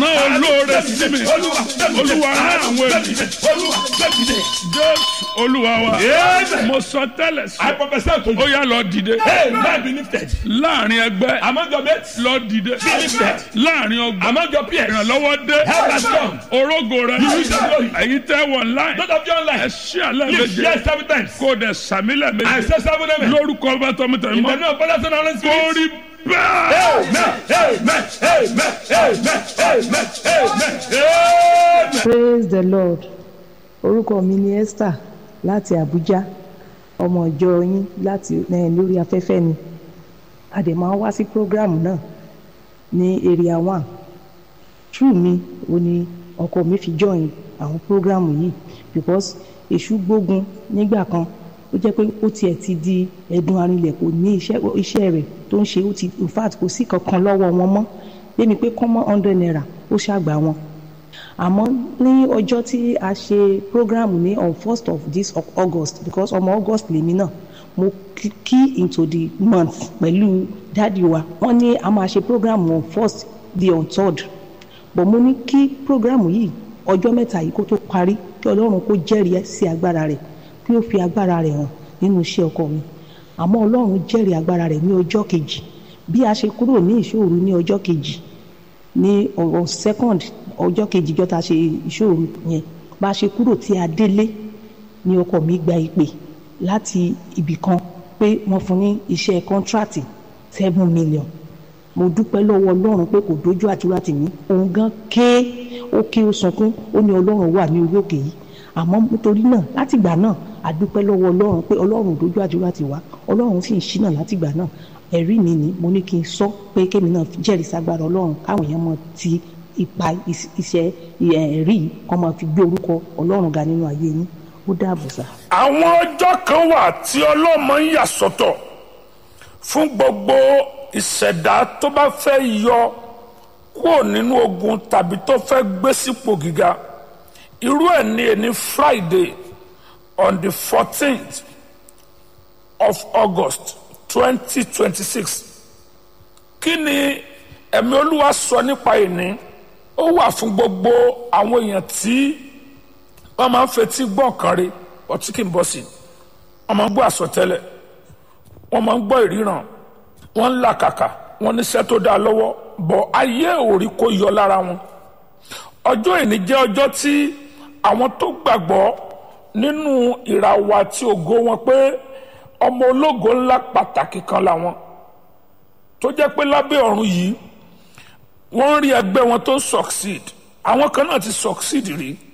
rán olóore sí mi olúwa rán àwọn ènìyàn jésù olúwa wa Amen. mo sọ tẹ́lẹ̀ sí I prophesy to ó you. yá lọ dìde Hey, man be lifted. láàrin ẹgbẹ́ Among your mates, lọ dìde be lifted. láàrin ọgbà Among your peers, ìrànlọ́wọ́ dé help has come. orógo rẹ You use your glory. èyí tẹ́ wọ̀ láì Not of your ẹ life. ṣí àlẹ́ Live méje yes seven times. kó o dẹ̀ sàmílẹ̀ I méje say seven amen. lórúkọ bá tọmọtẹmọ In the mọ́ name of Father, Son, and Holy Spirit. kórì bẹ́ẹ̀. Amen. Amen. Amen. Amen. Amen. Amen. Amen. praise the lord orúkọ mi ni esther láti abuja ọmọ ìjọ yín láti eh, lórí afẹ́fẹ́ ni a dẹ̀ máa ń wá sí programu náà ní area one true mi ò ní ọkọ mi fi join àwọn programu yìí because èṣù gbógun nígbà kan ó jẹ́ pé ó tiẹ̀ ti di ẹ̀dùn arinlẹ̀ kò ní iṣẹ́ iṣẹ́ rẹ̀ tó ń ṣe ó ti in fact kò sí kankan lọ́wọ́ wọn mọ́ débi pé kọ́mọ́ hundred naira ó ṣàgbà wọn àmọ́ ní ọjọ́ tí a ṣe program ní on first of this of august because ọmọ august lèmi náà mo kí- key into the month pẹ̀lú dáàdi wa wọ́n ní a máa ṣe program on first di on third but mo ní kí program yìí ọjọ́ mẹ́ta yìí kó tó parí kí ọlọ́run kó jẹ́rìí sí agbára rẹ̀ kí ó fi agbára rẹ̀ hàn nínú iṣẹ́ ọkọ mi àmọ́ ọlọ́run jẹ́rìí agbára rẹ̀ ní ọjọ́ kejì bí a ṣe kúrò ní ìṣòro ní ọjọ́ kejì ní on second ọjọ́ kejì jọ́ta ṣe ìṣòro yẹn bá a ṣe kúrò tí a délé ni ọkọ mi gba ìpè láti ibì kan pé wọ́n fún ní iṣẹ́ kọ́ńtrátì seven million mo dúpẹ́ lọ́wọ́ ọlọ́run pé kò dójú àdúrà tì mí òun gan ké ó ké ó sunkún ó ní ọlọ́run wà ní orí òkè yìí àmọ́ nítorí náà látìgbà náà a dúpẹ́ lọ́wọ́ ọlọ́run pé ọlọ́run ò dójú àdúrà tì wá ọlọ́run sì ń ṣínà látìgbà náà ẹ̀rí mi ni mo ní kí n sọ pé kémi náà jẹ́rìí ságbára ọlọ́run káwọn èèyàn mọ ti ipa is- iṣẹ́ ẹ̀rí yìí kọ́ máa fi gbé orúkọ ọlọ́run ga nínú ayé yín ó dáàbò sá. àwọn ọjọ́ kan wà tí ọlọ́mọ ń yà sọ́tọ̀ fún gbogbo ìṣẹ̀dá tó bá fẹ́ yọ kúrò nínú ogun tàbí tó fẹ́ gbé sípò gíga irú ẹ̀ ní ẹni friday on the fourteenth of august twenty twenty six kí ni ẹ̀mí olúwa sọ nípa ìní ó wà fún gbogbo àwọn èèyàn tí wọ́n máa ń fetí gbọ́ nǹkan rí ọtí kì í bọ́ sí i wọ́n máa ń gbọ́ àsọtẹ́lẹ̀ wọ́n máa ń gbọ́ ìríran wọ́n ń làkàkà wọ́n níṣẹ́ tó dáa lọ́wọ́ bọ̀ ayé òrí kò yọ lára wọn ọjọ́ ìní jẹ́ ọjọ́ tí àwọn tó gbàgbọ́ nínú ìràwọ̀ àti ògo wọn pé ọmọ ológo ńlá pàtàkì kan làwọn tó jẹ́ pé lábẹ́ ọ̀run yìí wọ́n ń rí ẹgbẹ́ wọn tó succeed àwọn kan náà ti succeed rí